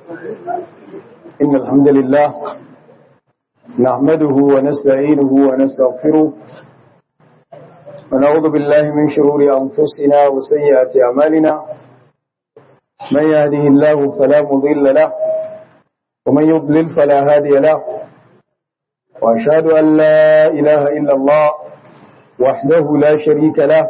إن الحمد لله نحمده ونستعينه ونستغفره ونعوذ بالله من شرور أنفسنا وسيئات أعمالنا من يهده الله فلا مضل له ومن يضلل فلا هادي له وأشهد أن لا إله إلا الله وحده لا شريك له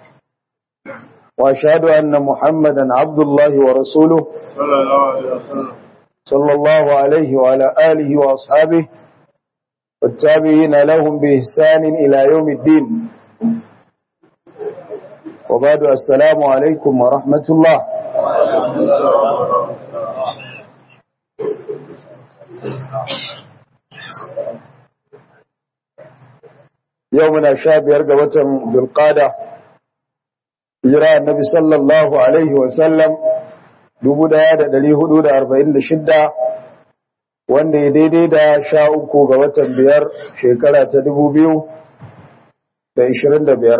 وأشهد أن محمدا عبد الله ورسوله صلى الله عليه وسلم صلى الله عليه وعلى آله وأصحابه والتابعين لهم بإحسان إلى يوم الدين وبعد السلام عليكم ورحمة الله يومنا شاب يرقى وتم بالقادة جراء النبي صلى الله عليه وسلم dubu ɗaya da ɗari hudu da arba'in da shidda wanda ya daidai da sha uku ga watan biyar shekara ta dubu biyu da ishirin da biyar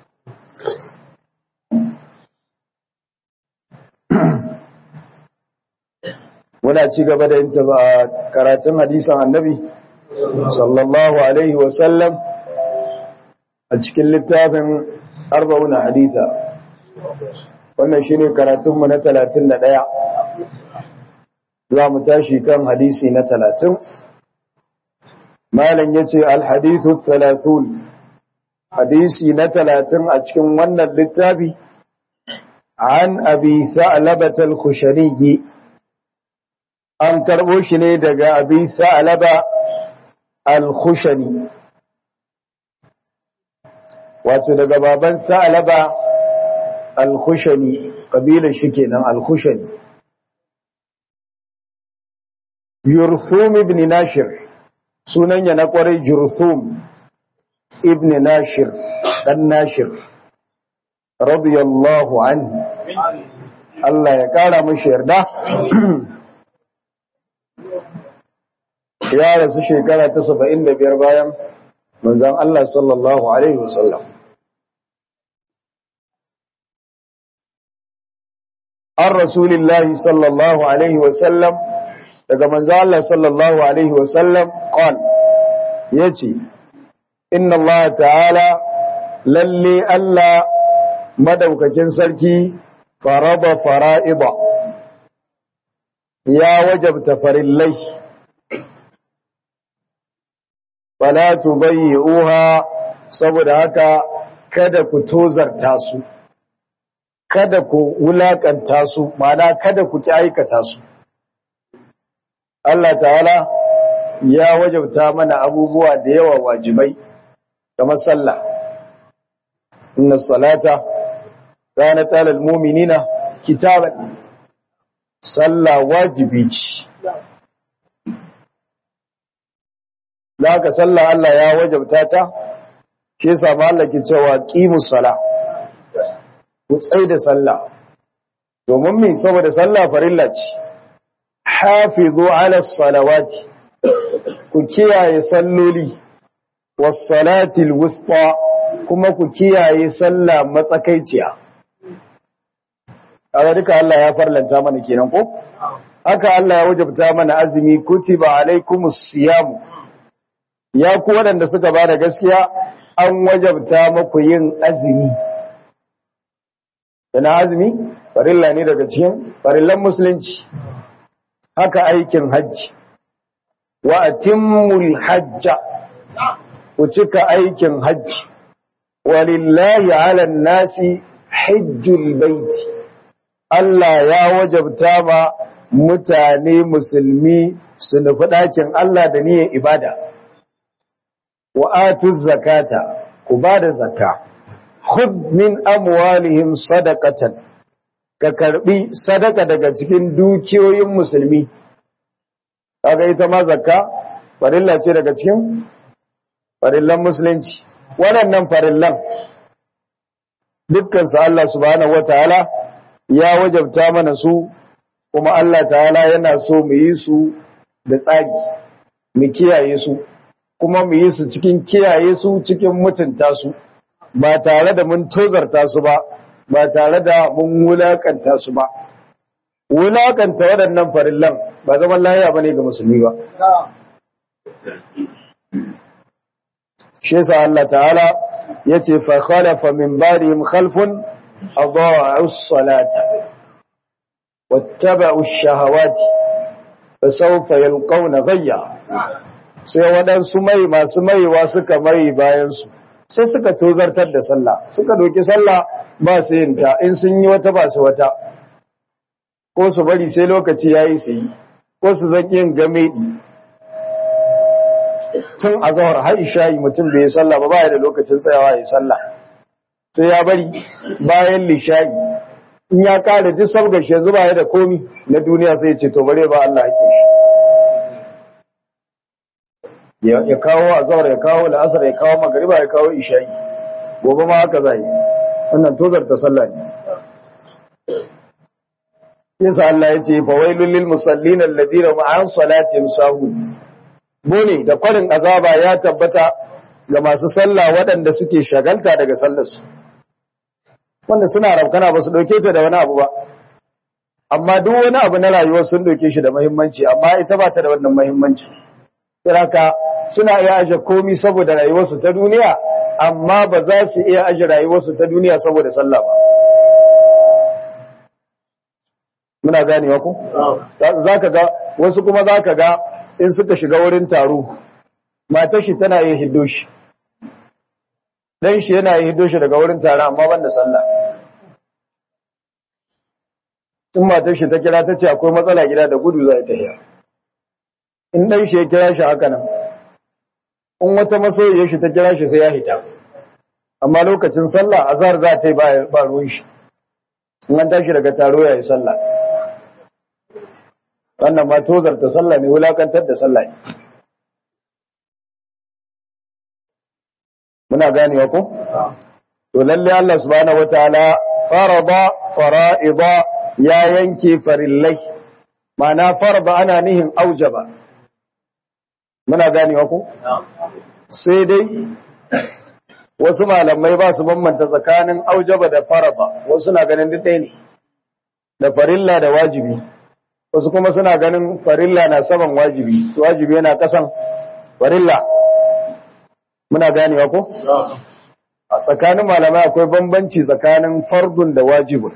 muna ci gaba da yin karatun hadisan annabi sallallahu alaihi wasallam a cikin littafin arba'una haditha wannan shine karatunmu na talatin da ɗaya. za mu tashi kan hadisi na talatin. malam yace al-hadithu 30 hadisi na talatin a cikin wannan littafi an abi tha'labat al-khushani an karbo shi ne daga abi tha'laba al-khushani wato daga baban tha'laba al-khushani kabilar shi kenan al-khushani Jurthum ibn Nashir sunan ya na kwarai Jurthum ibn Nashir dan Nashir radiyallahu anhu Allah ya kara mashi yarda ya rasu shekara ta 75 bayan manzon Allah sallallahu alaihi wasallam an rasulillahi sallallahu alaihi wasallam daga manzo Allah sallallahu alaihi wasallam qal yace inna Allah ta'ala lalle Allah madaukakin sarki farada fara'ida ya wajabta farillai fala tubayyi'uha saboda haka kada ku tozarta su kada ku wulakanta su ma'ana kada ku ci aikata su Allah ta'ala ya wajabta mana abubuwa da yawa wajibai kamar sallah inna salata kanat alal mu'minina kitaban sallah wajibi ce Laka sallah Allah ya wajabta ta shi yasa ma Allah ke cewa qimus sala ku tsai da sallah domin me saboda sallah farilla ce hafizu ala salawati ku kiyaye salloli was salati alwusta kuma ku kiyaye sallah matsakaiciya kaga duka Allah ya farlanta mana kenan ko haka Allah ya wajabta mana azumi kutiba alaikumus siyam ya ku waɗanda suka bada gaskiya an wajabta muku yin azumi Dana azumi farilla ne daga cikin farillan musulunci haka aikin hajji wa atimmul hajja ku cika aikin hajji walillahi ala nasi hajjul baiti Allah ya wajabta ma mutane musulmi su nufi ɗakin Allah da niyyar ibada wa atuz zakata ku bada zakka khudh min amwalihim sadaqatan ka karbi sadaka daga cikin dukiyoyin musulmi kaga ita ma zakka farilla ce daga cikin farillan musulunci waɗannan farillan dukkan su Allah subhanahu wataala ya wajabta mana su kuma Allah ta'ala yana so mu yi su da tsari mu kiyaye su kuma mu yi su cikin kiyaye su cikin mutunta su ba tare da mun tozarta su ba ba tare da mun wulakanta su ba wulakanta waɗannan farillan ba zaman lahiya bane ga musulmi ba shi yasa Allah ta'ala yace fa khalafa min ba'dihim khalfun adaa'u as-salata wattaba'u ash-shahawati fasawfa yalqawna ghayya sai waɗansu mai masu maiwa suka mai bayan su sai suka tozartar da sallah suka doki sallah ba su yin ta in sun yi wata ba su wata ko su bari sai lokaci yayi su yi ko su zan yin gamedi tun a zahar har isha'i mutum bai yi sallah ba ba da lokacin tsayawa ya sallah sai ya bari bayan lisha'i in ya kare duk sabga shi yanzu ba da komi na duniya sai ce to bare ba Allah ake shi ya kawo a zahar ya kawo la'asar ya kawo magariba ya kawo isha'i gobe ma haka zai wannan tozar ta sallah ne yasa Allah ya ce fa wailul lil musallin alladhina ma'an salatihim sahun bone da kwarin azaba ya tabbata ga masu sallah waɗanda suke shagalta daga sallarsu wanda suna raukana ba su ɗauke ta da wani abu ba amma duk wani abu na rayuwar sun ɗauke shi da mahimmanci amma ita ba ta da wannan mahimmanci kiraka suna iya aje komi saboda rayuwarsu ta duniya amma ba za su iya aje rayuwarsu ta duniya saboda sallah ba muna ganewa ku za ka ga wasu kuma za ka ga in suka shiga wurin taro matar shi tana yin hiddo shi dan shi yana yin hiddo shi daga wurin taro amma ban da sallah in matar shi ta kira ta ce akwai matsala gida da gudu za ta yi in dan shi ya kira shi haka nan in wata masoyiyar shi ta kira shi sai ya hita amma lokacin sallah azhar za ta yi ba ruwan shi in an tashi daga taro ya yi sallah wannan ma tozarta sallah ne wulakantar da sallah ne muna ganewa ko to lalle Allah subhanahu wataala farada fara'ida ya yanke farillai ma'ana farada ana nihin aujaba muna ganewa ko sai dai wasu malamai ba su bambanta tsakanin aujaba da farada wasu na ganin duk ɗaya ne da farilla da wajibi wasu kuma suna ganin farilla na saman wajibi wajibi yana kasan farilla muna ganewa ko a tsakanin malamai akwai bambanci tsakanin fardun da wajibun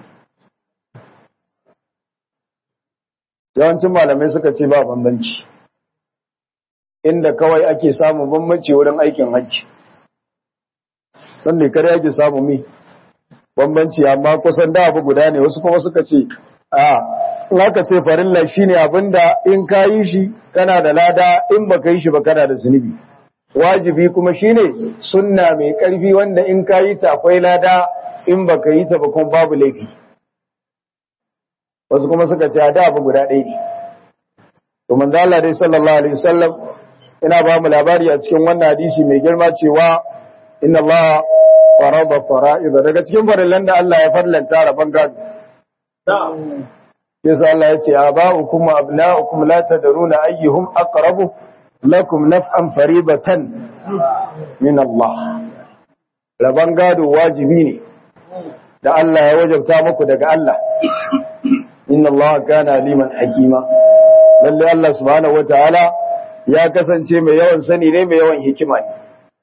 yawancin malamai suka ce ba bambanci inda kawai ake samun bambanci wurin aikin hajji don ne kare ake samu mi bambanci amma kusan da abu guda ne wasu kuma suka ce a in aka ce farilla shine abinda in ka yi shi kana da lada in baka yi shi ba kana da zunubi wajibi kuma shine sunna mai karfi wanda in ka yi ta akwai lada in baka yi ta ba kuma babu laifi wasu kuma suka ce da abu guda ɗaya ne to manzo Allah dai sallallahu alaihi wasallam ina ba mu labari a cikin wannan hadisi mai girma cewa inna Allah farada fara'id daga cikin farillan da Allah ya farlanta rabon gado yasa Allah ya ce aba'ukum wa abna'ukum la tadruna ayyuhum aqrabu lakum naf'an faridatan min Allah rabon gado wajibi ne da Allah ya wajabta muku daga Allah inna Allah kana liman hakima lalle Allah subhanahu wataala ya kasance mai yawan sani ne mai yawan hikima ne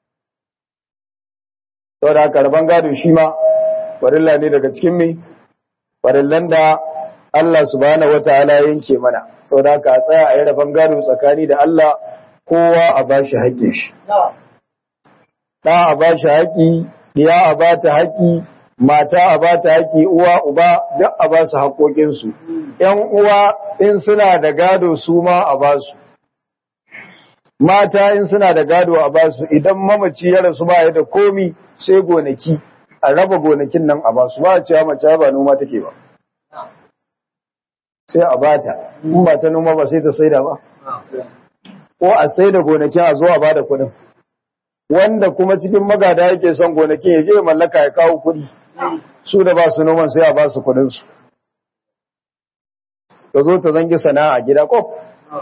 saboda haka rabon gado shi ma farilla ne daga cikin mai farillan da Allah subhanahu wataala yanke mana saboda haka a tsaya a yi rabon gado tsakani da Allah kowa a bashi haƙƙin shi ɗa a bashi haƙƙi ɗiya a bata haƙƙi mata a bata haƙƙi uwa uba duk a ba su haƙoƙinsu ‘yan uwa in suna da gado su ma a ba su mata in suna da gado a ba su idan mamaci ya rasu ba ya da komi sai gonaki a raba gonakin nan a ba su ba a cewa mace ba noma take ba sai a bata in ba ta noma ba sai ta saida ba ko a saida gonakin a zo a bada kuɗin wanda kuma cikin magada yake son gonakin ya je mallaka ya kawo kuɗi su da ba su noman sai a ba su kuɗinsu ta zo ta zangi sana'a gida ko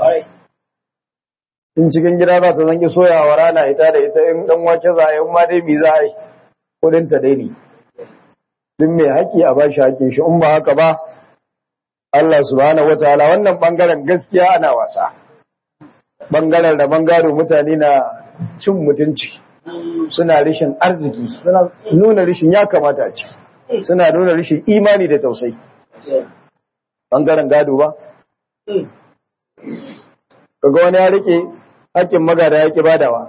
in cikin gida za ta zangi soyawa rana ita da ita in dan wake za a yi ma dai mi za a yi kudin ta dai ne duk mai haƙƙi a bashi haƙƙin shi in ba haka ba Allah subhanahu wataala wannan bangaren gaskiya ana wasa bangaren da bangaro mutane na cin mutunci suna rishin arziki suna nuna rishin ya kamata a ci suna nuna rishin imani da tausayi bangaren gado ba kaga wani ya rike hakkin magada ya ki badawa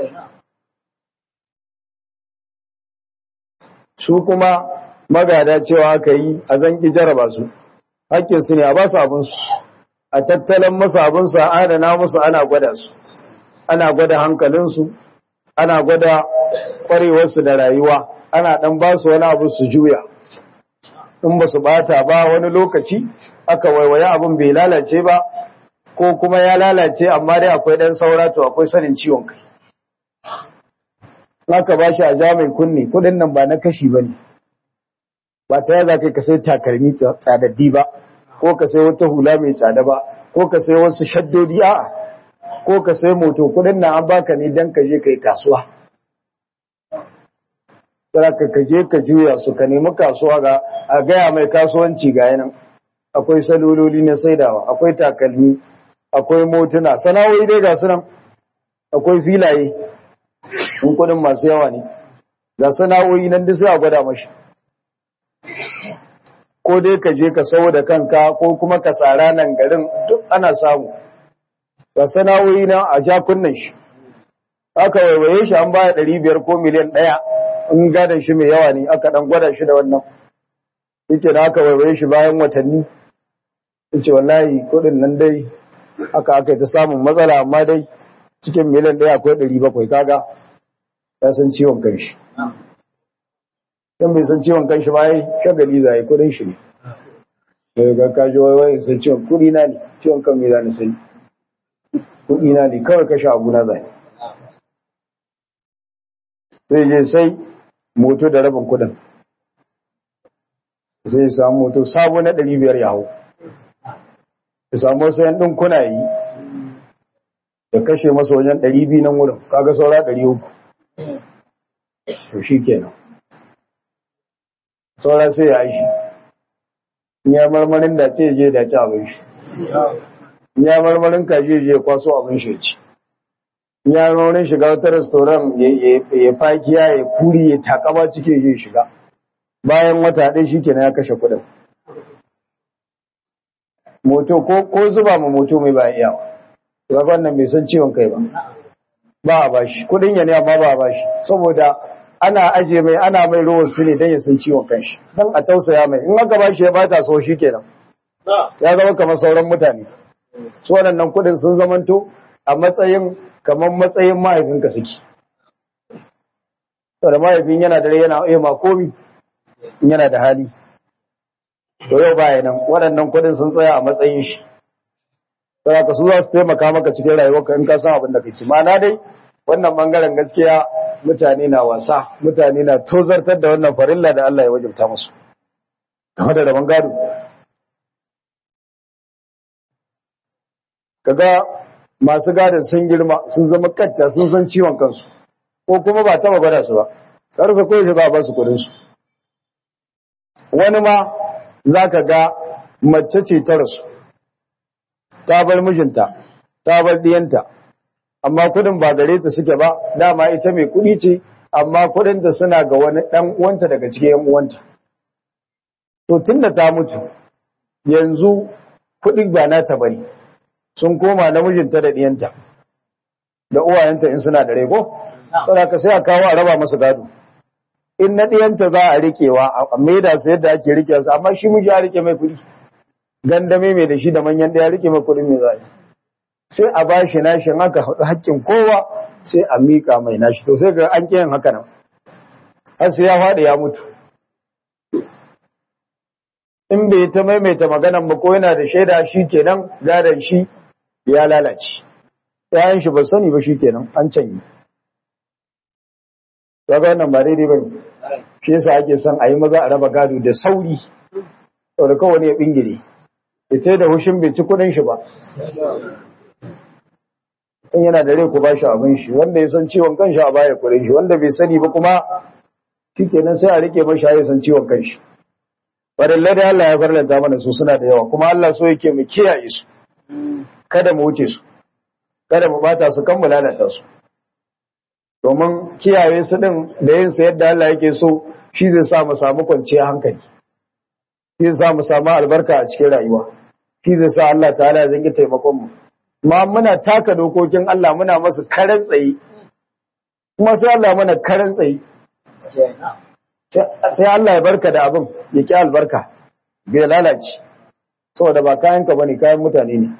su kuma magada cewa aka yi a zanki jaraba su hakkinsu ne a ba su abinsu a tattalin masu abinsu a adana musu ana gwada su ana gwada hankalinsu ana gwada kwarewarsu da rayuwa ana dan ba su wani abu su juya in ba su bata ba wani lokaci aka waiwaye abin bai lalace ba ko kuma ya lalace amma dai akwai dan saura to akwai sanin ciwon kai Naka ba shi a jami'in kunni kudin nan ba na kashi ba ne ba ta yaza kai ka sai takalmi tsadaddi ba ko ka sai wata hula mai tsada ba ko ka sai wasu shaddodi a'a ko ka sai moto kudin nan an baka ne dan ka je kai kasuwa Tsara ka je ka juya su ka nemi kasuwa ga a gaya mai kasuwanci ga yanan akwai salololi na saidawa akwai takalmi akwai motuna sana'o'i dai ga su nan akwai filaye in kudin masu yawa ne ga sana'o'i nan duk sai a gwada mashi ko dai ka je ka sau da kanka ko kuma ka tsara nan garin duk ana samu ga sana'o'i na a jakunan shi aka waiwaye shi an baya ɗari biyar ko miliyan ɗaya in gadon shi mai yawa ne aka ɗan gwada shi da wannan yake da aka waiwaye shi bayan watanni yace wallahi kuɗin nan dai aka aka ta samun matsala amma dai cikin miliyan ɗaya akwai ɗari bakwai kaga ya san ciwon kanshi dan bai san ciwon kanshi ba yi shagali zai kudin shi ne daga ga kaji wai wai san ciwon kudi na ne ciwon kan me zani sani kudi na ne kawai kashe abu na zai sai je sai moto da rabin kudin sai ya samu moto sabo na ɗari biyar ya hau ya samu wasu yan ɗinkuna yi da kashe masa wajen ɗari biyu nan wurin kaga saura ɗari uku to shi kenan saura sai ya shi ya marmarin da ce je da ci abin shi ya marmarin kaji je kwaso abin shi ci ya marmarin shiga wata restoran ya fakiya ya kuri ya takama cike je shiga bayan wata ɗaya shi kenan ya kashe kuɗin moto ko zuba ma moto mai ba iyawa rabon nan bai san ciwon kai ba ba a bashi kuɗin ya ne amma ba a bashi saboda ana aje mai ana mai ruwan su ne don ya san ciwon kanshi don a tausaya mai in aka ba shi ya bata so shi kenan ya zama kamar sauran mutane su waɗannan kuɗin sun zamanto a matsayin kamar matsayin mahaifinka suke saboda mahaifin yana da rai yana iya ma komi in yana da hali to yau baya nan waɗannan kuɗin sun tsaya a matsayin shi saboda ka su za su taimaka maka cikin rayuwarka in ka san abin da kake ma'ana dai wannan bangaren gaskiya mutane na wasa mutane na tozartar da wannan farilla da Allah ya wajabta musu game da rabon gado kaga masu gadon sun girma sun zama katta sun san ciwon kansu ko kuma ba taba gwada su ba karsa ko shi za a ba su kudin su wani ma zaka ga mace ce ta rasu ta bar mijinta ta bar diyanta amma kudin ba gare ta suke ba dama ita mai kudi ce amma kudin da suna ga wani dan uwanta daga cikin yan uwanta to tunda ta mutu yanzu kudi ba nata bane sun koma namijinta da diyanta da uwayenta in suna da rai ko saboda ka sai a kawo a raba masa gado in na diyanta za a rikewa a maida su yadda ake rike su amma shi miji ya rike mai kudi gandame mai da shi da manyan daya rike mai kudin mai zai sai a ba shi nashi haka haƙƙin kowa sai a miƙa mai nashi to sai ga an kiyan haka nan har sai ya faɗi ya mutu in bai ta maimaita maganan ba ko yana da shaida shi kenan gadon shi ya lalace yayan shi ba sani ba shi kenan an canyi kaga wannan ba daidai ba shi yasa ake son a yi maza a raba gado da sauri saboda kowane ya bingire ita da hushin bai ci kuɗin shi ba in yana da rai ku ba shi abin shi wanda ya san ciwon kanshi a baya kuɗin shi wanda bai sani ba kuma shikenan sai a rike mashi ya san ciwon kanshi farillai da Allah ya farlanta mana su suna da yawa kuma Allah so yake mu kiyaye su kada mu wuce su kada mu bata su kan mu lalata su domin kiyaye su din da yin sa yadda Allah yake so shi zai sa mu samu kwanciyar hankali shi zai sa mu samu albarka a cikin rayuwa shi zai sa Allah ta'ala ya zangi taimakon mu ma muna taka dokokin Allah muna masu karan tsaye kuma sai Allah mana karan tsaye sai Allah ya barka da abin ya ki albarka bai lalace saboda ba kayanka bane kayan mutane ne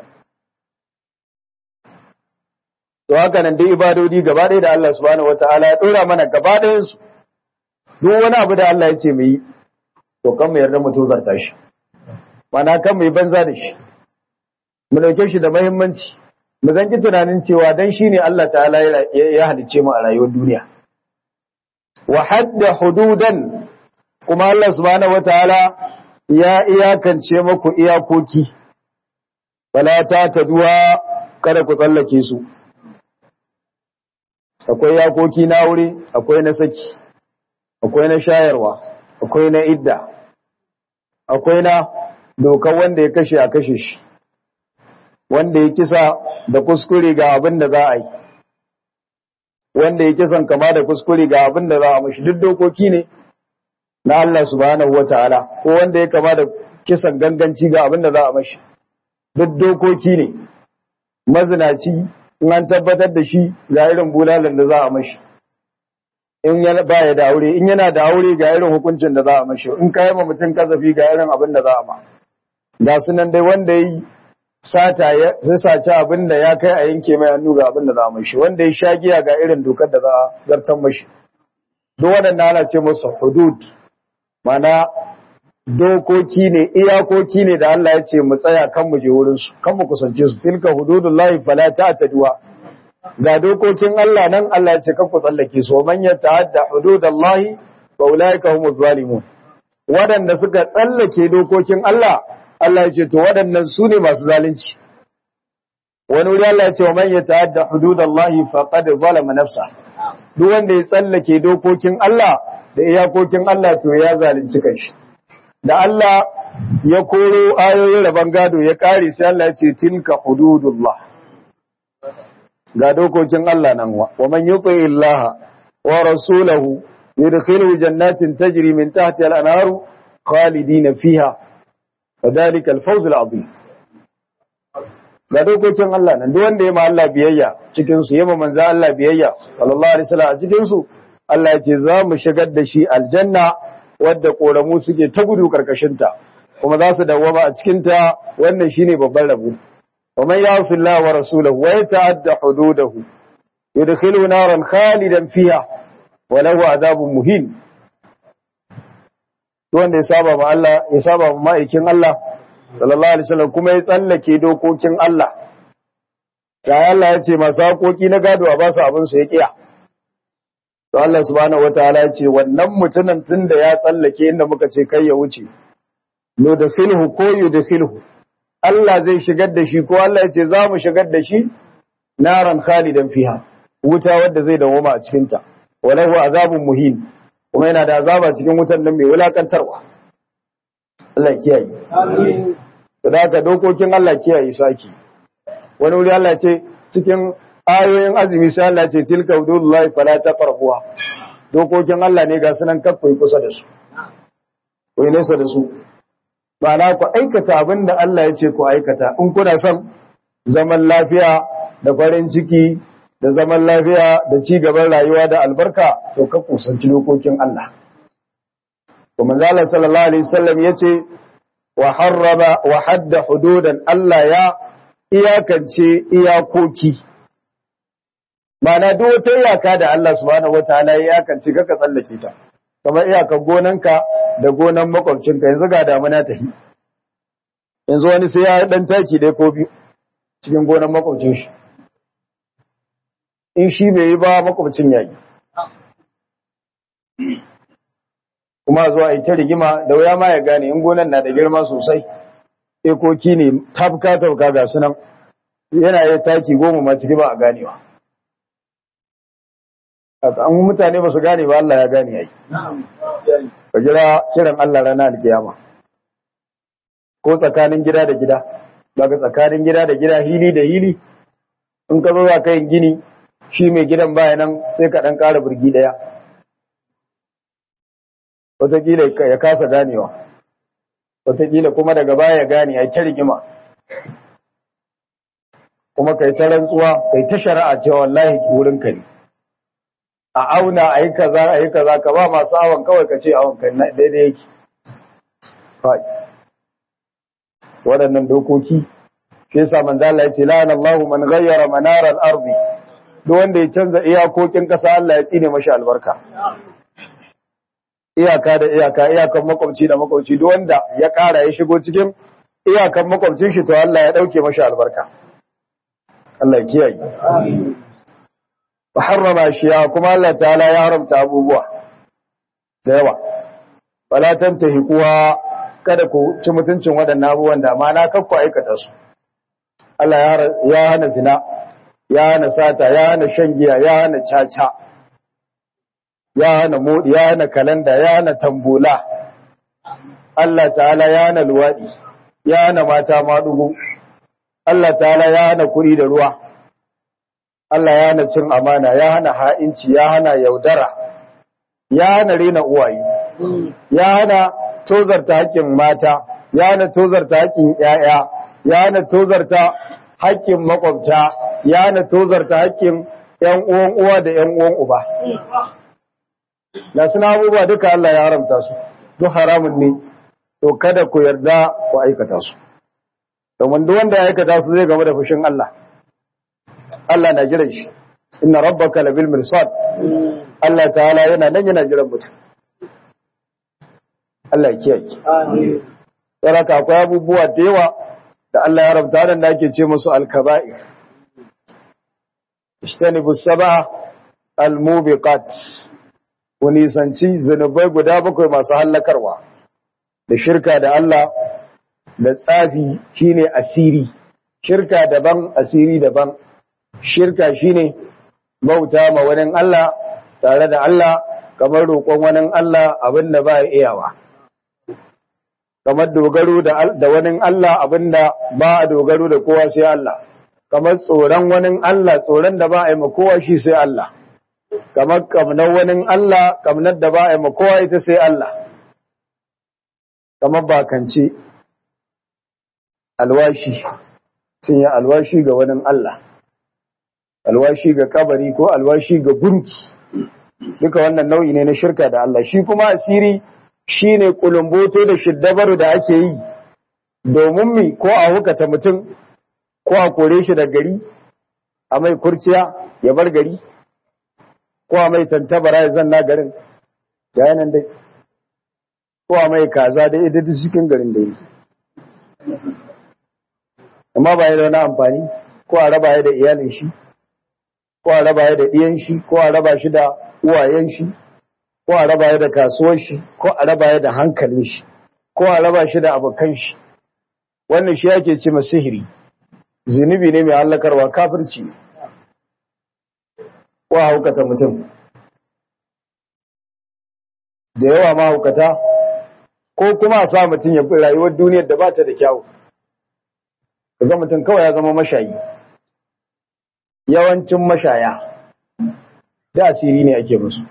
to haka nan dai ibadodi gaba ɗaya da Allah subhanahu wataala ya dora mana gaba ɗayan su duk wani abu da Allah ya ce mu yi to kan mu yarda mu tozarta shi mana kan mu yi banza da shi mu dauke shi da muhimmanci mu zanki tunanin cewa dan shine Allah ta'ala ya halicce mu a rayuwar duniya wa hadda hududan kuma Allah subhanahu wataala ya iyakance muku iyakoki wala ta taduwa kada ku tsallake su akwai iyakoki na wuri akwai na saki akwai na shayarwa akwai na idda akwai na dokar wanda ya kashe a kashe shi wanda ya kisa da kuskure ga abin da za a yi wanda ya kisan kama da kuskure ga abin da za a mashi duk dokoki ne na Allah subhanahu wataala ko wanda ya kama da kisan ganganci ga abin da za a mashi duk dokoki ne mazinaci in an tabbatar da shi ga irin bulalan da za a mashi in yana baya da aure in yana da aure ga irin hukuncin da za a mashi in kai ma mutum kazafi ga irin abin da za a ma ga sunan dai wanda yi sata ya sai saci abin da ya kai a yanke mai hannu ga abin da za a mashi wanda ya sha giya ga irin dokar da za a zartar mashi duk waɗanda ana ce musu hudud mana dokoki ne iyakoki ne da Allah ya ce mu tsaya kan mu je wurin su kan mu kusance su tilka hududullahi fala ta'taduwa ga dokokin Allah nan Allah ya ce kan ku tsallake su man yata'adda hududallahi fa ulaika humuz zalimun wadanda suka tsallake dokokin Allah Allah ya ce to wadannan su ne masu zalunci wani wuri Allah ya ce man yata'adda hududallahi faqad zalama nafsa duk wanda ya tsallake dokokin Allah da iyakokin Allah to ya zalunci kanshi da Allah ya koro ayoyin rabon gado ya kare sai Allah ya ce tilka hududullah ga dokokin Allah nan wa wa man yuti illaha wa rasulahu yudkhiluhu jannatin tajri min tahtiha al-anharu khalidina fiha wadhalika al-fawz al-azim ga dokokin Allah nan duk wanda ya ma Allah biyayya cikin su yema manzo Allah biyayya sallallahu alaihi wasallam a cikin su Allah ya ce za mu shigar da shi aljanna wadda koramu suke ta gudu karkashinta kuma za su dawwama a cikinta wannan shine babban rabo ومن يعص الله ورسوله ويتعدى حدوده يدخله نارا خالدا فيها وله عذاب مهين wanda ya saba ma Allah ya saba ma ma'aikin Allah sallallahu alaihi wasallam kuma ya tsallake dokokin Allah ya Allah ya ce masu haƙoƙi na gado a ba su abin su ya kiya to Allah subhanahu wataala ya ce wannan mutumin tunda ya tsallake inda muka ce kai ya wuce no da filhu ko yudkhilhu Allah zai shigar da shi ko Allah ya ce za mu shigar da shi naran khalidan fiha wuta wadda zai dawoma a cikin ta walahu azabun muhin kuma yana da azaba cikin wutan nan mai wulakantarwa Allah kiyaye amin da haka dokokin Allah kiyaye saki wani wuri Allah ce cikin ayoyin azumi sai Allah ce tilka hududullahi fala taqrabuha dokokin Allah ne ga sunan kakkoi kusa da su ko nesa da su ba na ku aikata abin da Allah ya ce ku aikata in kuna son zaman lafiya da farin ciki da zaman lafiya da ci gaban rayuwa da albarka to ka kusanci dokokin Allah kuma Allah sallallahu alaihi wasallam yace wa harraba wa hadda hududan Allah ya iyakance iyakoki Mana duk wata iyaka da Allah subhanahu wataala ya iyakance kaka tsallake ta kamar iyakar gonanka da gonan makwabcinka yanzu ga damuna ta yi yanzu wani sai ya dan taki dai ko biyu cikin gonan makwabcin shi in shi bai yi ba makwabcin ya yi kuma zuwa yi ta rigima da wuya ma ya gane in gonan na da girma sosai ekoki ne tafka tafka ga sunan yana yi taki goma ma ciki ba a ganewa an mutane ba su gane ba Allah ya gane yayi ka jira kiran Allah ranar alkiyama ko tsakanin gida da gida daga tsakanin gida da gida hili da hili in ka zo za ka yin gini shi mai gidan baya nan sai ka ɗan ƙara birgi ɗaya wataƙila ya kasa ganewa wataƙila kuma daga baya ya gane ya ta rigima kuma kai ta rantsuwa kai ta shari'a cewa wallahi wurin ka ne a auna a yi kaza a yi kaza ka ba masu awon kawai ka ce awon kai daidai yake waɗannan dokoki shi yasa manzo Allah ya ce la'ana Allahu man ghayyara manar al-ardi duk wanda ya canza iyakokin ƙasa Allah ya tsine mashi albarka iyaka da iyaka iyakan makwabci da makwabci duk wanda ya ƙara ya shigo cikin iyakan makwabcin shi to Allah ya dauke mashi albarka Allah ya kiyaye wa harrama shiya kuma Allah ta'ala ya haramta abubuwa da yawa wala tantahi kuwa kada ku ci mutuncin waɗannan abubuwan da ma na kakku aikata su Allah ya hana zina ya hana sata ya hana shan giya ya hana caca ya hana modi ya hana kalanda ya hana tambula Allah ta'ala ya hana luwadi ya hana mata madugu Allah ta'ala ya hana kuri da ruwa Allah ya hana cin amana ya hana ha'inci ya hana yaudara ya hana rena uwaye ya hana tozarta haƙƙin mata ya hana tozarta haƙƙin ƴaƴa ya hana tozarta haƙƙin makwabta ya hana tozarta haƙƙin ƴan uwan uwa da ƴan uwan uba na suna abubuwa duka Allah ya haramta su duk haramun ne to kada ku yarda ku aikata su domin duk wanda ya aikata su zai game da fushin Allah Allah na jiran shi inna rabbaka labil mirsad Allah ta'ala yana nan yana jiran mutum Allah ya kiyaye amin yaraka akwai abubuwa da yawa da Allah ya rabta da ake ce musu al-kaba'ir ishtanibu sab'a al-mubiqat wani sanci zanubai guda bakwai masu hallakarwa da shirka da Allah da tsafi shine asiri shirka daban asiri daban shirka shine bauta ma wani Allah tare da Allah kamar roƙon wani Allah abinda ba iyawa kamar dogaro da wani Allah abinda ba a dogaro da kowa sai Allah kamar tsoron wani Allah tsoron da ba a yi ma kowa shi sai Allah kamar kamnar wani Allah kamnar da ba a yi ma kowa ita sai Allah kamar bakance alwashi sun yi alwashi ga wani Allah alwashi ga kabari ko alwashi ga gunki duka wannan nau'i ne na shirka da Allah shi kuma asiri shi ne kulumboto da shiddabaru da ake yi domin mi ko a hukata mutum ko a kore shi da gari a mai kurciya ya bar gari ko a mai tantabara ya zanna garin ga yanan dai ko a mai kaza da ita duk cikin garin da yi amma ba ya da wani amfani ko a raba ya da iyalin shi ko a raba ya da ɗiyan shi ko a raba shi da uwayen shi ko a raba ya da kasuwar shi ko a raba ya da hankalin shi ko a raba shi da abokan shi wannan shi yake ce ma sihiri zunubi ne mai hallakarwa kafirci ne ko a haukata mutum da yawa ma haukata ko kuma a sa mutum ya rayuwar duniyar da ba ta da kyawu kaga mutum kawai ya zama mashayi yawancin mashaya da asiri ne ake musu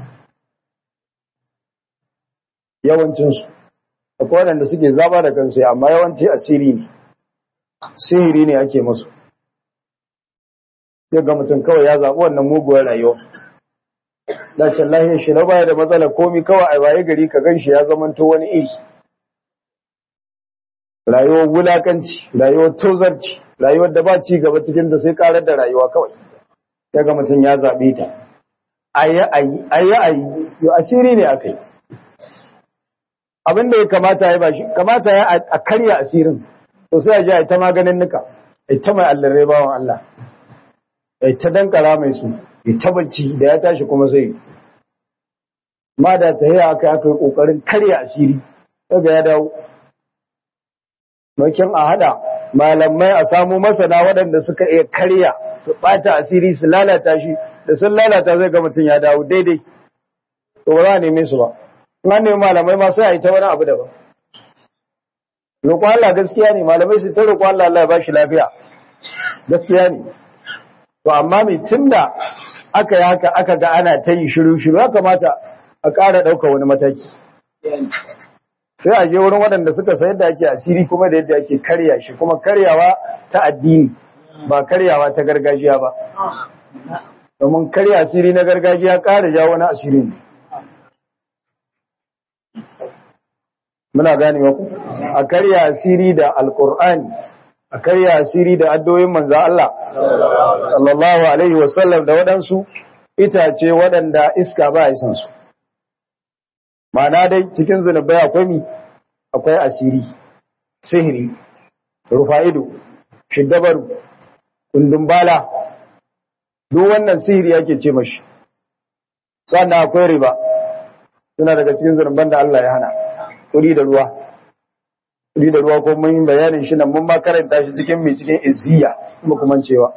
yawancinsu akwai waɗanda suke zaba da kansu amma yawanci asiri ne sihiri ne ake musu sai ga mutum kawai ya zaɓi wannan muguwar rayuwa dacin lahiyar shi na baya da matsalar komi kawai a waye gari ka gan shi ya zamanto wani iri rayuwar wulakanci rayuwar tozarci rayuwar da ba ci gaba cikin da sai karar da rayuwa kawai daga mutum ya zaɓe ta ayi ayi ayi ayi yo asiri ne akai abin da ya kamata ya bashi kamata ya a karya asirin to sai a ji a ta maganin nuka ita mai allare bawan Allah ita dankara mai su ita bacci da ya tashi kuma sai ma da ta yi aka aka yi kokarin karya asiri daga ya dawo makin a hada malamai a samu masana waɗanda suka iya karya su ɓata asiri su lalata shi da sun lalata zai ga mutum ya dawo daidai to ba za a neme su ba in an nemi malamai ma sai a yi ta wani abu daban roƙon Allah gaskiya ne malamai su ta roƙon Allah Allah ya ba shi lafiya gaskiya ne to amma mai tunda aka yi haka aka ga ana ta yi shiru-shiru ya kamata a ƙara ɗauka wani mataki sai a je wurin waɗanda suka sayar da ake asiri kuma da yadda ake karya shi kuma karyawa ta addini ba karyawa ta gargajiya ba domin karya asiri na gargajiya ƙara ja wani asiri ne muna gane ku a karya asiri da alkur'ani a karya asiri da addoyin manzan Allah sallallahu alaihi wasallam da waɗansu itace waɗanda iska ba a isan su ma'ana dai cikin zunubai akwai mi akwai asiri sihiri rufa'ido shiddabaru kundumbala duk wannan sihiri yake ce mashi sannan akwai riba suna daga cikin zunuban da Allah ya hana kudi da ruwa kudi da ruwa ko mun yi bayanin shi nan mun ma karanta shi cikin mai cikin izziya kuma kuma cewa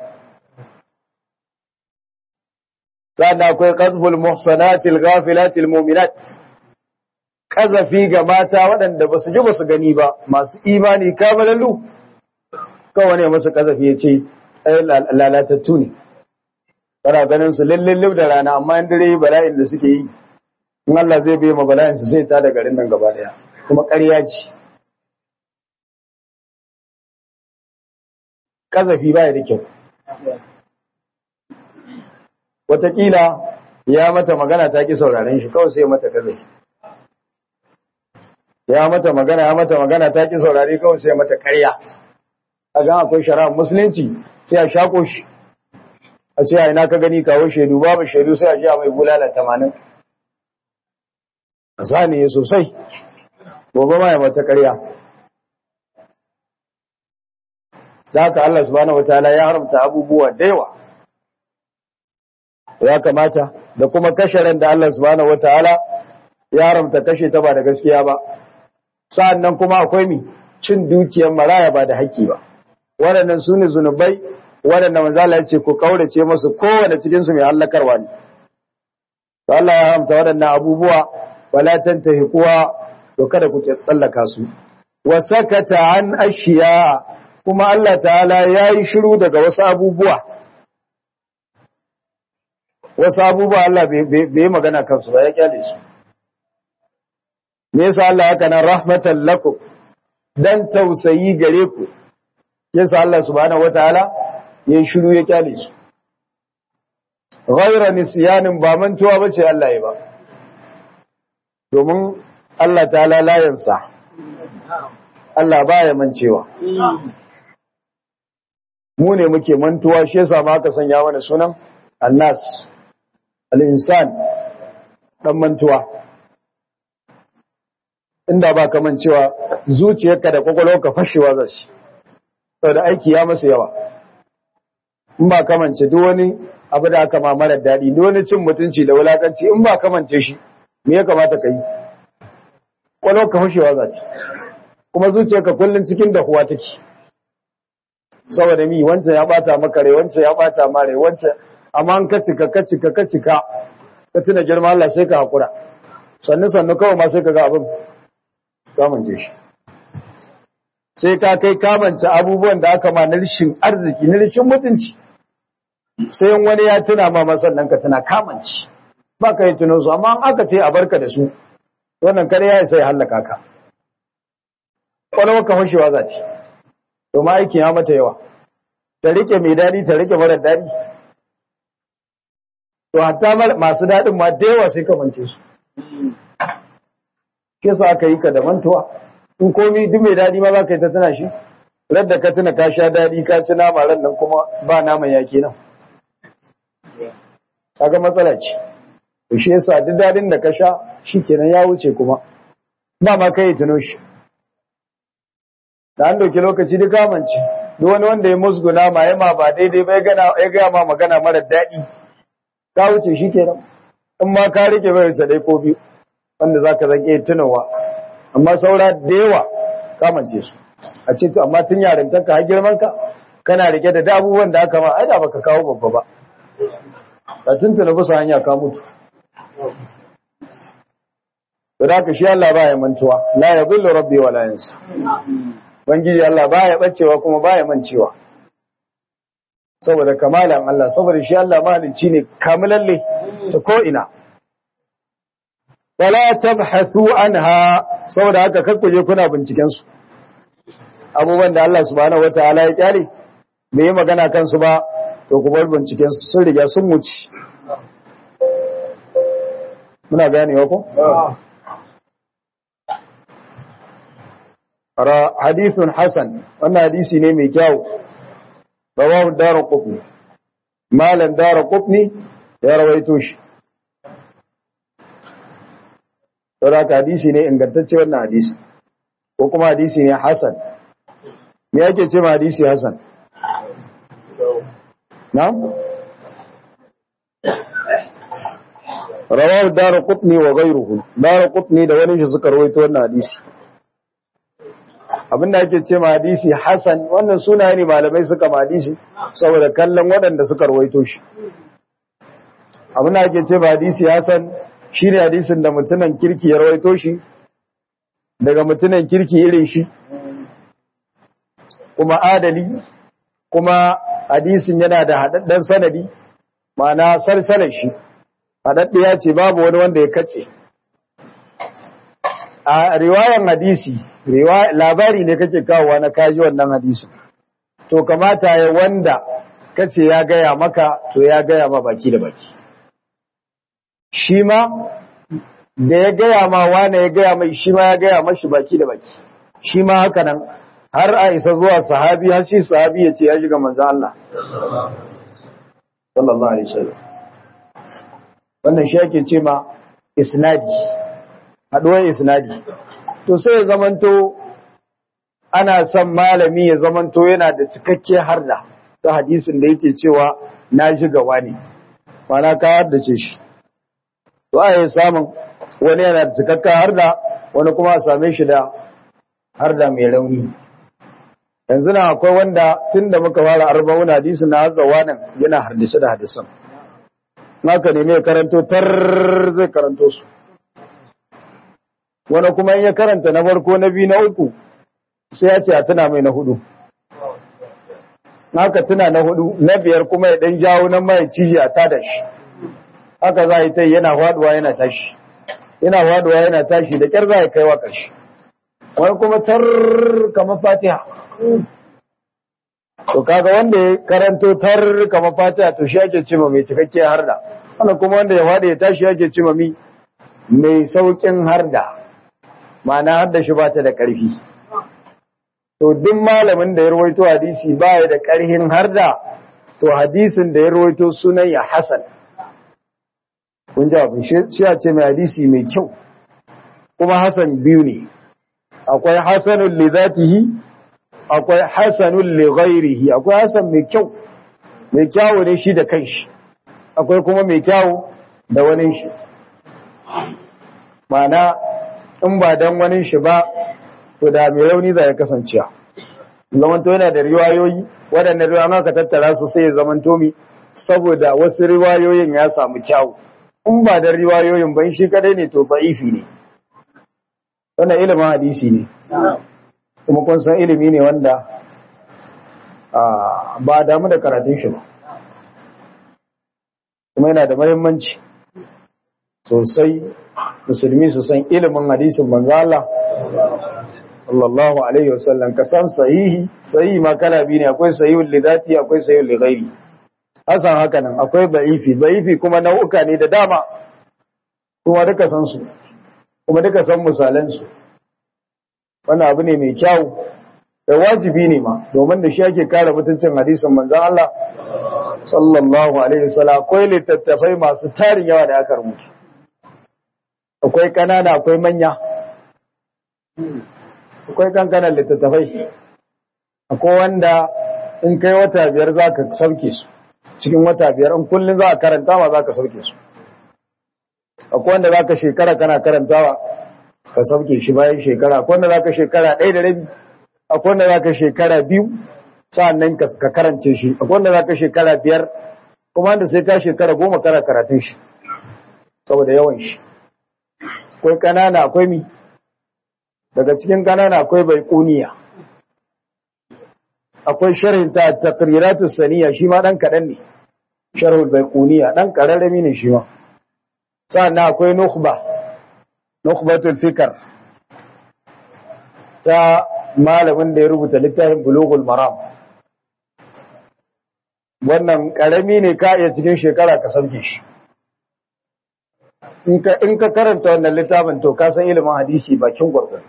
sannan akwai qazbul muhsanatil ghafilatil mu'minat kazafi ga mata waɗanda ba su ji ba su gani ba masu imani kamalallu kawai ne masu kazafi ya ce lalatattu ne kana ganin su lallin da rana amma in dare bala'in da suke yi in Allah zai bai ma bala'in su sai ta da garin nan gaba daya kuma ƙarya ce kazafi ba ya da kyau Wataƙila ya mata magana ta ki sauraren shi kawai sai mata kazafi ya mata magana ya mata magana ta ki saurare kawai sai mata ƙarya a gan akwai shari'ar musulunci sai a shako shi a ce a ina ka gani kawo shaidu babu shaidu sai a ji a mai bulala tamanin a saniye sosai gobe ma ya mata ƙarya da haka Allah subhanahu wataala ya haramta abubuwa da yawa ya kamata da kuma kashe ran da Allah subhanahu wataala ya haramta kashe ta ba da gaskiya ba sa'annan kuma akwai mi cin dukiyar maraya ba da haƙƙi ba waɗannan su ne zunubai waɗanda manzala ya ce ku kaurace masu kowane cikinsu mai hallakarwa ne ta Allah ya haramta waɗannan abubuwa wala tantahi kuwa to kada ku tsallaka su wa sakata an ashiya kuma Allah ta'ala yayi shiru daga wasu abubuwa wasu abubuwa Allah bai magana kansu ba ya kyale su me yasa Allah haka nan rahmatan lakum dan tausayi gare ku yasa Allah subhanahu wataala yayin shiru ya kyale su ghayra nisyanin ba mantuwa bace Allah ya ba domin Allah ta'ala la yansa Allah baya mancewa mu ne muke mantuwa shi yasa ma aka sanya mana sunan annas al-insan dan mantuwa inda ba kaman cewa zuciyarka da kwakwalwarka fashewa za shi da aiki ya masa yawa in ba kamance duk wani abu da aka ma mara daɗi duk wani cin mutunci da wulakanci in ba kamance shi me ya kamata ka yi kwakwalwarka fashewa za ci kuma zuciyarka kullum cikin dahuwa take saboda mi wancan ya bata maka rai wancan ya bata ma rai wancan amma an ka cika ka cika ka cika ka tuna girma Allah sai ka hakura sannu sannu kawai ma sai ka ga abin kamance shi sai ka kai kamance abubuwan da aka ma na rishin arziki na rishin mutunci sai wani ya tuna ma masannan ka tuna kamance ba ka yi tunan su amma aka ce a barka da su wannan kare ya sai hallaka ka kwalwa ka fashewa za ta to ma aikin ya mata yawa ta rike mai daɗi ta rike mara daɗi to hatta masu daɗin ma da yawa sai kamance su ke su aka yi ka da mantuwa in komi duk mai daɗi ma za ka yi ta tuna shi radda ka tuna ka sha daɗi ka ci nama ran nan kuma ba naman yake nan kaga matsala ce to shi yasa duk daɗin da ka sha shi kenan ya wuce kuma ba ma kai tuno shi da an dauki lokaci duk kamance duk wani wanda ya musguna ma ya ma ba daidai ba ya gaya ma magana mara daɗi ka wuce shi kenan in ma ka rike bai wuce ɗai ko biyu wanda za ka zake tunawa amma saura da yawa kamance su a ce to amma tun yarintarka har girmanka kana rike da abubuwan da aka ma ai da baka kawo babba ba ka tuntuna bisa hanya ka mutu da haka shi Allah ba ya mantuwa la ya zullu rabbi wa la yansa bangiji Allah ba ya bacewa kuma ba ya mancewa saboda kamalan Allah saboda shi Allah mahalicci ne kamilalle ta ko ina wala tabhathu anha saboda haka kakkuje kuna binciken su abubuwan da Allah subhanahu wataala ya kyale bai yi magana kansu ba to ku bar binciken su sun riga sun wuce muna ganewa ko ra hadithun hasan wannan hadisi ne mai kyau rawahu daraqutni malan daraqutni ya rawaito shi saboda hadisi ne ingantacce wannan hadisi ko kuma hadisi ne hasan me yake ce ma hadisi hasan na'am rawahu daraqutni wa ghayruhu daraqutni da wani shi suka rawaito wannan hadisi abinda ake ce ma hadisi hasan wannan suna ne malamai suka ma hadisi saboda kallon waɗanda suka rawaito shi abinda ake ce ma hadisi hasan shine hadisin da mutunan kirki ya rawaito shi daga mutunan kirki irin shi kuma adali kuma hadisin yana da haɗaɗɗen sanadi ma'ana sarsalar shi haɗaɗɗiya ce babu wani wanda ya kace a riwayan hadisi labari ne kake kawowa na kaji wannan hadisi to kamata ya wanda kace ya gaya maka to ya gaya ma baki da baki shi ma da ya gaya ma wane ya gaya mai shi ma ya gaya mashi baki da baki shi ma haka nan har a isa zuwa sahabi har shi sahabi ya ce ya shiga manzo Allah sallallahu alaihi wasallam wannan shi yake ce ma isnadi haduwar isnadi to sai ya zamanto ana son malami ya zamanto yana da cikakke harda ta hadisin da yake cewa na shiga wani mana ka haddace shi to a yi samun wani yana da cikakken harda wani kuma a same shi da harda mai rauni yanzu na akwai wanda tun da muka fara arba'un hadisi na hazawa nan yana hardisa da hadisan naka ne mai karanto tar zai karanto su wani kuma in ya karanta na farko na biyu na uku sai ya ce a tuna mai na hudu haka tuna na hudu na biyar kuma ya dan jawo nan mai ciji a tada shi haka za a yi ta yana faduwa yana tashi yana faduwa yana tashi da kyar za a kai wa ƙarshe wani kuma tar kamar fatiha to kaga wanda ya karanto tar kamar fatiha to shi ake cima mai cikakkiyar harda wannan kuma wanda ya faɗi ya tashi ake cima mi mai saukin harda ma'ana harda shi ba ta da ƙarfi to duk malamin da ya rawaito hadisi ba ya da ƙarhin harda to hadisin da ya rawaito sunan ya hasan kun ji abin shi a ce mai hadisi mai kyau kuma hasan biyu ne akwai hasanun li zatihi akwai hasanun li ghairihi akwai hasan mai kyau mai kyawu ne shi da kanshi akwai kuma mai kyawu da wani shi mana in ba dan wani shi ba to da mai rauni za ya kasancewa zamanto yana da riwayoyi waɗannan riwayoyi ka tattara su sai ya zamanto mi saboda wasu riwayoyin ya samu kyawu in ba da riwayoyin ban shi kadai ne to da'ifi ne wannan ilimin hadisi ne kuma kun san ilimi ne wanda ba a damu da karatun shi ba kuma yana da mahimmanci sosai musulmi su san ilimin hadisin manzo Allah sallallahu alaihi wasallam ka san sahihi sahihi ma kala biyu ne akwai sahihul lidati akwai sahihul lighairi hasan haka nan akwai da'ifi da'ifi kuma nau'uka ne da dama kuma duka san su kuma duka san misalan su wannan abu ne mai kyau da wajibi ne ma domin da shi ake kare mutuncin hadisin manzon Allah sallallahu alaihi wasallam akwai littattafai masu tarin yawa da aka rubuta akwai kanana akwai manya akwai kankanan littattafai akwai wanda in kai wata biyar za ka sauke su cikin wata biyar in kullum za a karanta ma za ka sauke su akwai wanda za ka shekara kana karantawa ka sauke shi bayan shekara akwai wanda za ka shekara ɗaya da rabi akwai wanda za ka shekara biyu sa'annan ka karance shi akwai wanda za ka shekara biyar kuma wanda sai ka shekara goma kara karatun shi saboda yawan shi akwai kanana akwai mi daga cikin kanana akwai bai kuniya akwai sharhin ta taqriratu saniya shi ma dan kadan ne sharhul baiquniya dan kararrami ne shi ma sannan akwai nukhba nukhbatul fikr ta malamin da ya rubuta littafin bulughul maram wannan karami ne ka iya cikin shekara ka sauke shi in ka in ka karanta wannan littafin to ka san ilimin hadisi bakin gurgurdu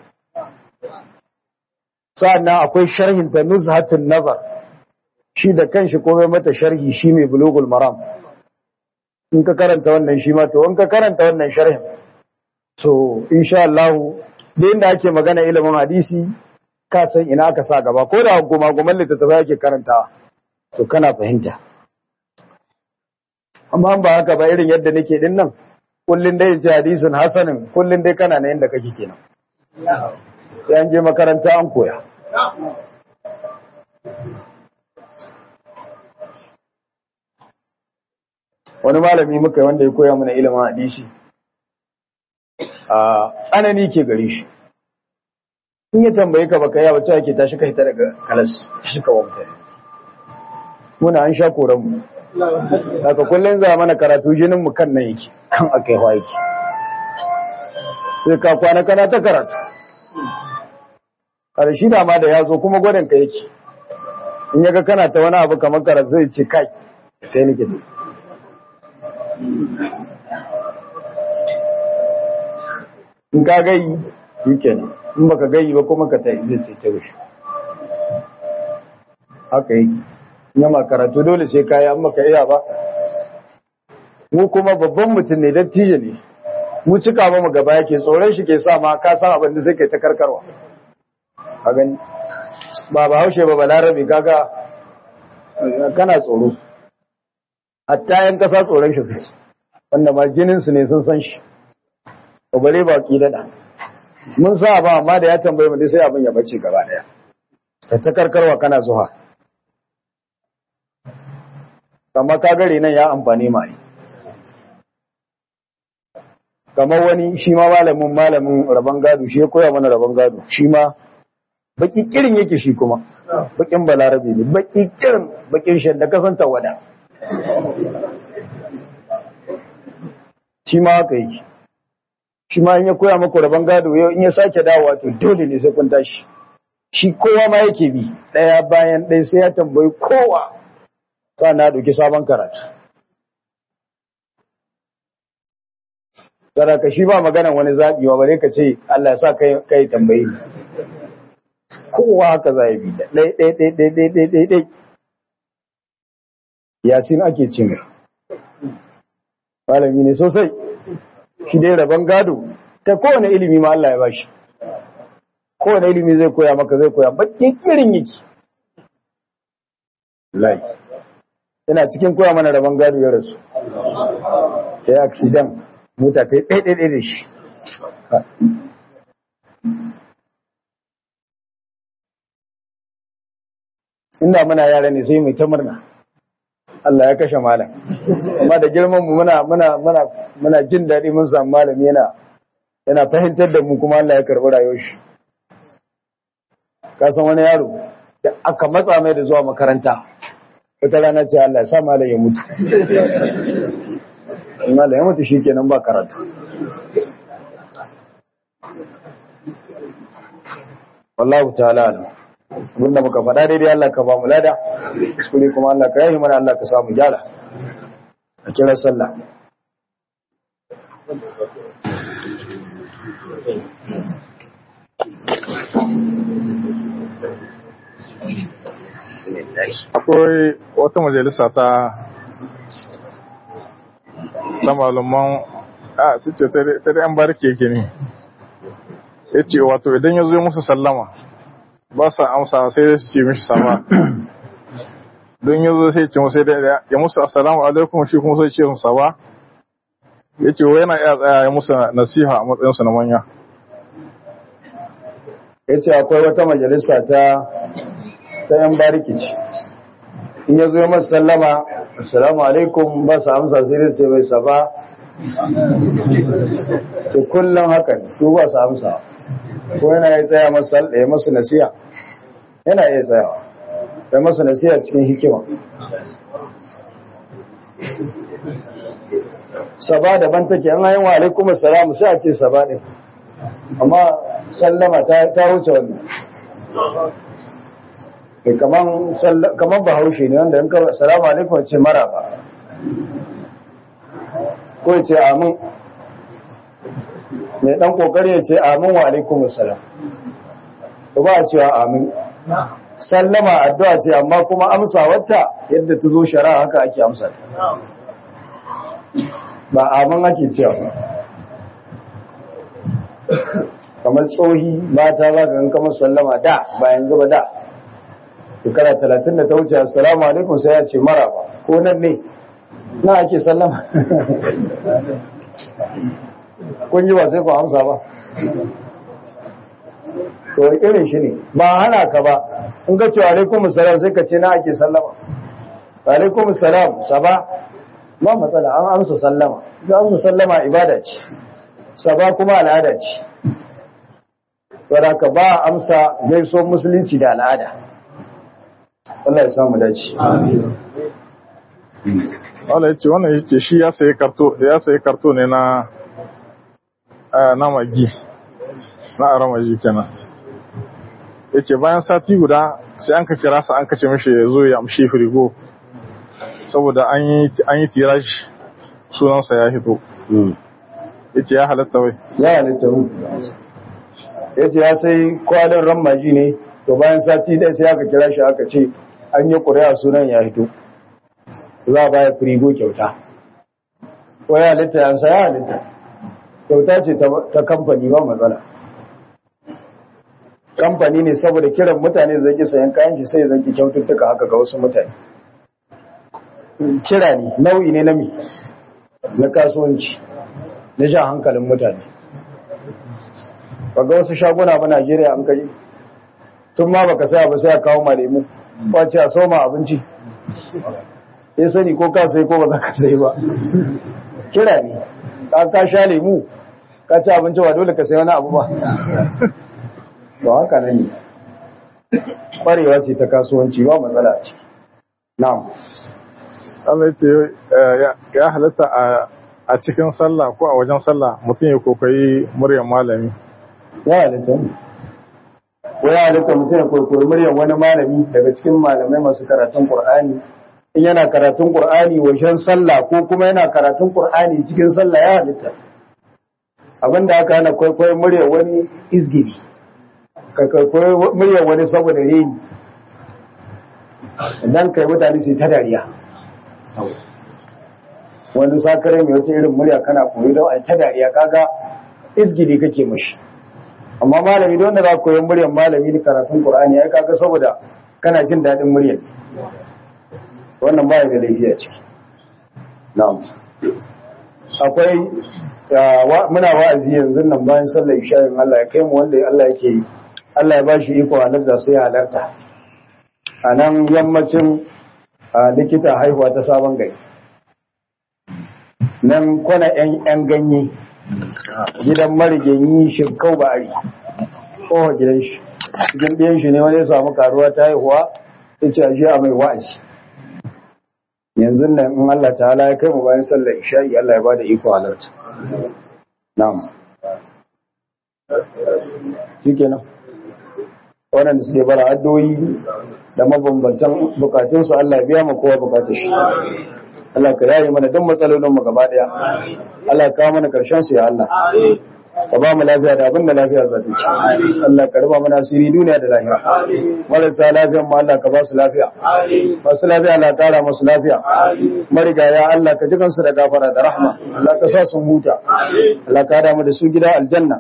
sannan akwai sharhin ta nuzhatun nazar shi da kanshi komai mata sharhi shi mai bulugul maram in ka karanta wannan shi ma to in ka karanta wannan sharhin so insha Allah da inda ake magana ilimin hadisi ka san ina aka sa gaba ko da goma goman littattafai ake karantawa to kana fahimta amma ba haka ba irin yadda nake din nan kullun dai ji hadisin hasanin kullun dai kana na yanda kake kenan sai an je makaranta an koya wani malami muka wanda ya koya mana ilimin hadisi a tsanani ke gare shi in ya tambaye ka baka yawa cewa ke tashi ka hita daga kalas shi ka wamta muna an sha koran mu daga kullum za mana karatu jinin mu kan nan yake kan akai hawa yake sai ka kwana kana ta karatu karshe da ma da ya zo kuma gwadon ka yake in yaga kana ta wani abu kamar karatu zai ce kai sai nake da in ka gayi yi kenan in baka gayi ba kuma ka ta zai ce ta rushe haka yake yamma karatu dole sai kayi an maka iya ba mu kuma babban mutum ne dattijo ne mu cika ba mu gaba yake tsoron shi ke sa ma ka san abin da sai kai ta karkarwa a gani ba ba haushe ba balarabe kaga kana tsoro hatta yan kasa tsoron shi suke wanda ma jininsu ne sun san shi bare ba ki dada mun sa ba amma da ya tambaye mu sai abin ya bace gaba daya ta ta karkarwa kana zuwa amma ka gare nan ya amfani mai kamar wani shi ma malamin malamin rabon gado shi ya koya mana rabon gado shi ma baki kirin yake shi kuma bakin balarabe ne baki kirin bakin shan da kasanta wada shi ma haka yake shi ma in ya koya maku rabon gado yau in ya sake dawowa to dole ne sai kun tashi shi kowa ma yake bi ɗaya bayan ɗaya sai ya tambayi kowa ta na ɗauki sabon karatu ka shi ba maganan wani zaɓi wa bare ka ce Allah ya sa kai tambayi kowa haka za bi da ɗai ɗai ɗai ɗai ɗai ɗai ɗai ɗai yasin ake ce mai malami ne sosai shi dai rabon gado ta kowane ilimi ma Allah ya bashi kowane ilimi zai koya maka zai koya bakin irin yake lai yana cikin koya mana rabon gado ya rasu ta yi accident mota ta yi ɗaiɗaiɗai da shi inda muna yara ne sai mai ta murna Allah ya kashe malam amma da girman mu muna muna muna muna jin daɗi mun samu malami yana yana fahimtar da mu kuma Allah ya karɓi rayuwar shi ka san wani yaro da aka matsa mai da zuwa makaranta wata rana ce Allah ya sa malam ya mutu malam ya mutu shikenan ba karatu wallahu ta'ala alam abinda muka faɗa daidai Allah ka ba mu lada kuskure kuma Allah ka yahi mana Allah ka samu gyara a kira sallah akwai wata majalisa ta ta malaman a tace ta da yan barke yake ne ya ce wato idan ya zo musu sallama ba sa amsa sai su ce mishi sama don ya zo sai ce musu da ya musu assalamu alaikum shi kuma sai ce musu sama ya ce yana iya tsaya ya musu nasiha a matsayinsu na manya ya ce akwai wata majalisa ta ta yan barikici in ya zo ya masu sallama assalamu alaikum ba su amsa sai dai ce mai saba ce kullum haka ne su ba su amsa ko yana ya tsaya masu ya masu nasiya yana iya tsayawa ya masu nasiya cikin hikima saba daban take an hayin wa alaikum assalamu sai a ce saba ne amma sallama ta wuce wannan kaman bahaushe ne wanda yanka assalamu alaikum ce mara ba ko ce amin mai dan kokari ya ce amin wa alaikum assalam to ba a cewa amin sallama addu'a ce amma kuma amsa wata yadda ta zo shari'a haka ake amsa ta ba amin ake cewa ba kamar tsohi mata za ka kamar sallama da ba yanzu ba da shekara talatin da ta wuce assalamu alaikum sai ya ce mara ba ko nan ne na ake sallama kun yi ba sai ku amsa ba to irin shi ne ba hana ka ba in ka ce alaikum salam sai ka ce na ake sallama alaikum salam saba ba matsala an amsa sallama an amsa sallama ibada ce saba kuma al'ada ce wadda ka ba amsa gaisuwar musulunci da al'ada Allah ya samu dace wala ya ce wannan ya ce shi ya sayi karto ya sayi karto ne na na magi na aramaji kenan ya ce bayan sati guda sai an ka kira sa an kace mishi ya zo ya amshi firigo saboda an yi tirashi sunansa ya hito ya ce ya halatta wai ya halatta mu ya ce ya sai kwalin ramaji ne to bayan sati ɗaya sai aka kira shi aka ce an yi ƙuri'a sunan ya hito za a baya firigo kyauta ko ya halitta yansa ya halitta kyauta ce ta kamfani ba matsala kamfani ne saboda kiran mutane zai ki sayan kayan shi sai zai ki kyaututtuka haka ga wasu mutane kira ne nau'i ne na mi na kasuwanci na jan hankalin mutane ba ga wasu shaguna ba Najeriya an kaji tun ma baka saya ba sai a kawo ma lemu kwace a soma abinci ya sani ko ka sai ko ba za ka sai ba kira ne ka ka sha lemu ka ci abinci ba dole ka sai wani abu ba ba haka nan ne ƙwarewa ce ta kasuwanci ba matsala ce na'am Allah ce ya halatta a cikin sallah ko a wajen sallah mutum ya kokayi muryar malami ya halitta ne ko ya halitta mutum ya kwaikwayi muryar wani malami daga cikin malamai masu karatun Kur'ani. in yana karatun Kur'ani wajen sallah ko kuma yana karatun Kur'ani cikin sallah ya halitta abinda aka hana kwaikwayon muryar wani izgiri ka kwaikwayi muryar wani saboda reni idan kai mutane sai ta dariya wani sakarai mai wata irin murya kana koyi don a ta dariya kaga izgiri kake mashi amma malami don da za ku koyi muryar malami da karatun Qur'ani ai kaga saboda kana jin daɗin muryar wannan baya da laifi a ciki na'am akwai muna wa'azi yanzu nan bayan sallar isha'in Allah ya kai mu wanda Allah yake yi Allah ya bashi iko halarta sai halarta a nan yammacin likita haihuwa ta sabon gari nan kwana 'yan ganye gidan mariganyi shirkau ba'ari kowa gidan shi cikin ɗiyan shi ne wani ya samu karuwa ta haihuwa ya ce a a mai wa'azi yanzu nan in Allah ta hala ya kai mu bayan sallar isha'i Allah ya bada iko halarta na'am shi kenan waɗanda suke bara addoyi da mabambantan bukatunsu Allah biya ma kowa bukatun shi Allah ka yaye mana duk matsalolin mu gaba daya Allah ka kawo mana karshen su ya Allah ka ba mu lafiya da abin da lafiya za ta ci Allah ka raba mana asiri duniya da lahira marasa lafiyan mu Allah ka ba su lafiya masu lafiya Allah kara masu lafiya marigaya Allah ka jikan su da gafara da rahma Allah ka sa sun huta Allah ka hada mu da su gida aljanna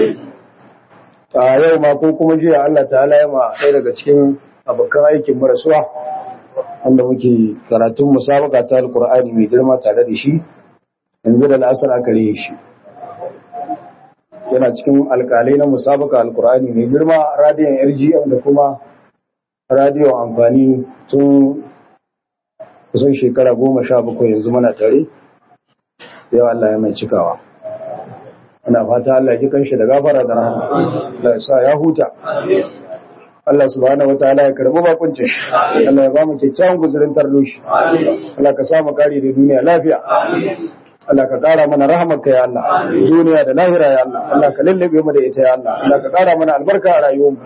a yau ma ko kuma jiya Allah ta'ala ya ma ɗaya daga cikin abokan aikin marasuwa wanda muke karatun musabaka ta alkur'ani mai girma tare da shi yanzu da la'asar aka riye shi yana cikin alkalai na musabaka alkur'ani mai girma radiyon rgm da kuma radiyon amfani tun kusan shekara goma sha bakwai yanzu mana tare yau Allah ya mai cikawa ana fata Allah ya kanshi da gafara da rahama Allah ya sa ya huta Allah subhanahu wataala ya karbi bakuncin shi Allah ya ba mu kyakkyawan guzurin tarlo shi Allah ka sa mu kare da duniya lafiya Allah ka kara mana rahamarka ya Allah duniya da lahira ya Allah Allah ka lallabe mu da ita ya Allah Allah ka kara mana albarka a rayuwarmu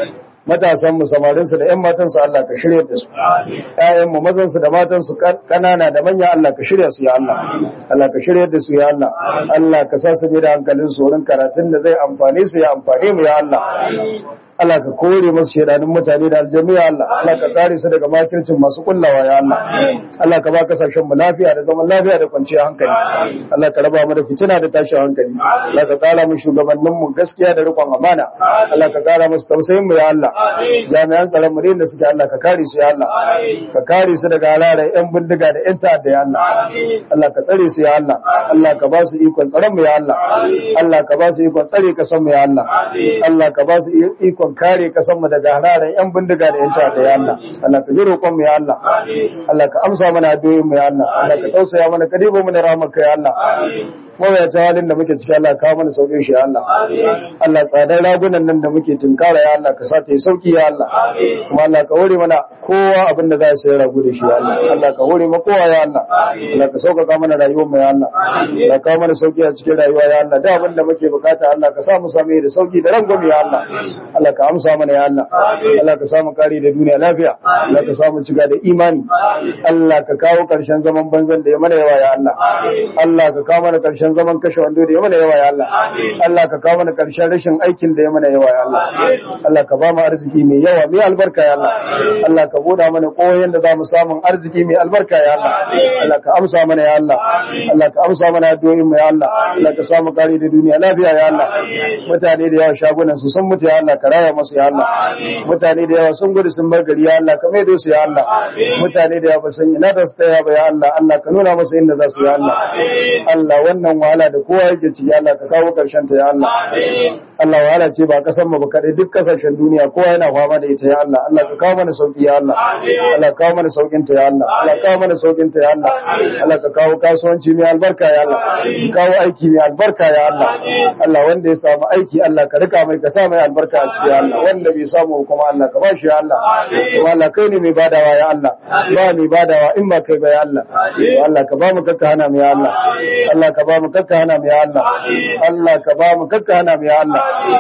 matasan mu samarin su da ƴan matan su Allah ka shirye da su ƴaƴan mu mazan su da matan su kanana da manya Allah ka shirya su ya Allah Allah ka shirye da su ya Allah Allah ka sa su da hankalin su wurin karatun da zai amfane su ya amfane mu ya Allah Allah ka kore masu shedanin mutane da aljanu ya Allah Allah ka kare su daga makircin masu kullawa ya Allah Allah ka ba kasashen mu lafiya da zaman lafiya da kwanciyar hankali Allah ka raba mu da fitina da tashin hankali Allah ka kara mu shugabannin mu gaskiya da rikon amana Allah ka kara musu tausayin mu ya Allah jami'an tsaron mu da suke Allah ka kare su ya Allah ka kare su daga halayen yan bindiga da yan ta'adda ya Allah Allah ka tsare su ya Allah Allah ka ba su ikon tsaron mu ya Allah Allah ka ba su ikon tsare kasan mu ya Allah Allah ka ba su ikon ikon kare kasan mu daga halayen yan bindiga da yan ta'adda ya Allah Allah ka ji roƙon mu ya Allah Allah ka amsa mana addu'o'in mu ya Allah Allah ka tausaya mana ka dibo mana rahmarka ya Allah mawayata halin da muke ciki Allah kawo mana sauƙin shi ya Allah Allah tsadar ragunan nan da muke tunkara ya Allah ka sa ta yi sauƙi ya Allah kuma Allah ka hore mana kowa abin da za ya sayar ragu da shi ya Allah Allah ka hore ma kowa ya Allah Allah ka sauƙaƙa mana rayuwar mu ya Allah Allah kawo mana sauƙi a cikin rayuwa ya Allah da abin da muke bukata Allah ka sa mu same da sauƙi da rangwame ya Allah Allah ka amsa mana ya Allah Allah ka samu kare da duniya lafiya Allah ka samu ciga da imani Allah ka kawo ƙarshen zaman banzan da ya mana yawa ya Allah Allah ka kawo mana ƙarshen karshen zaman kashe wando da ya mana yawa ya Allah Allah ka kawo mana karshen rashin aikin da ya mana yawa ya Allah Allah ka ba mu arziki mai yawa mai albarka ya Allah Allah ka buɗa mana koyon da za mu samun arziki mai albarka ya Allah Allah ka amsa mana ya Allah Allah ka amsa mana addu'o'in mu ya Allah Allah ka samu kare da duniya lafiya ya Allah mutane da yawa shagunan su sun mutu ya Allah ka raya masu ya Allah mutane da yawa sun gudu sun bar gari ya Allah ka maido su ya Allah mutane da yawa ba san ina da su ta ba ya Allah Allah ka nuna masa inda za su ya Allah Allah wannan wannan wahala da kowa yake ci ya Allah ka kawo karshen ta ya Allah Allah wahala ce ba kasan mu ba kadai duk kasashen duniya kowa yana fama da ita ya Allah Allah ka kawo mana sauki ya Allah Allah ka kawo mana saukin ta ya Allah Allah ka kawo mana saukin ta ya Allah Allah ka kawo kasuwanci mai albarka ya Allah ka kawo aiki mai albarka ya Allah Allah wanda ya samu aiki Allah ka rika mai ka sa mai albarka a cikin Allah wanda bai samu kuma Allah ka bashi ya Allah kuma Allah kai ne mai badawa ya Allah ba mai badawa in ba kai ba ya Allah Allah ka ba mu kakka hana mu ya Allah Allah ka ba mu kakka hana mu ya Allah Allah ka ba mu kakka hana mu ya Allah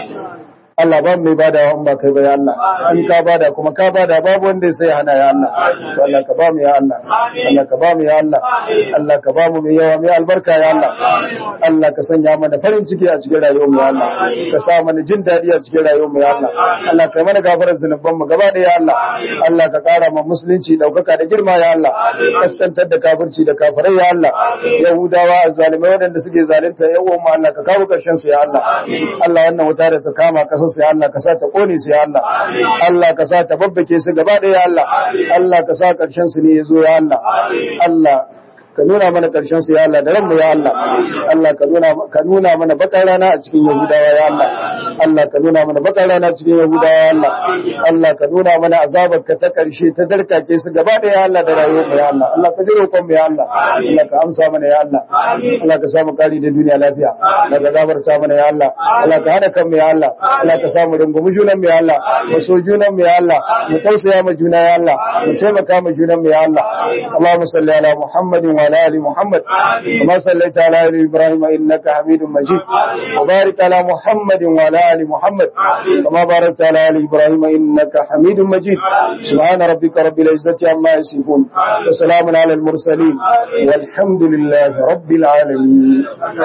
Allah ba mai bada in ba kai ba ya Allah in ka bada kuma ka bada babu wanda sai hana ya Allah to Allah ka ba mu ya Allah Allah ka ba mu ya Allah Allah ka ba mu mai yawa mai albarka ya Allah Allah ka sanya mana farin ciki a cikin rayuwar mu ya Allah ka sa mana jin dadi a cikin rayuwar mu ya Allah Allah ka mana gafarar zunuban mu gaba da ya Allah Allah ka kara ma musulunci daukaka da girma ya Allah kaskantar da kafirci da kafirai ya Allah Yahudawa azzalimai waɗanda suke zalunta yawan mu Allah ka kawo karshen su ya Allah Allah wannan wuta da ta kama kasa su ya Allah ka sa ta kone su ya Allah Allah ka sa ta babbake su gaba ɗaya ya Allah Allah ka sa ƙarshen su ne ya zo ya Allah Allah ka nuna mana ƙarshen su ya Allah da ranmu ya Allah Allah ka nuna ka nuna mana bakar rana a cikin Yahudawa ya Allah Allah ka nuna mana bakar rana a cikin Yahudawa ya Allah Allah ka nuna mana azabar ka ta ƙarshe ta darkake su gaba da ya Allah da rayuwar mu ya Allah Allah ka jiro kon mu ya Allah Allah ka amsa mana ya Allah Allah ka samu kari da duniya lafiya Allah ka gafarta mana ya Allah Allah ka hada kan mu ya Allah Allah ka samu rungumi junan mu ya Allah mu so junan mu ya Allah mu tausaya ma juna ya Allah mu taimaka ma junan mu ya Allah Allahumma salli ala Muhammadin wa وعلى آل محمد كما صليت على آل إبراهيم إنك حميد مجيد وبارك على محمد وعلى آل محمد كما باركت على آل إبراهيم إنك حميد مجيد سبحان ربك رب العزة عما يصفون وسلام على المرسلين والحمد لله رب العالمين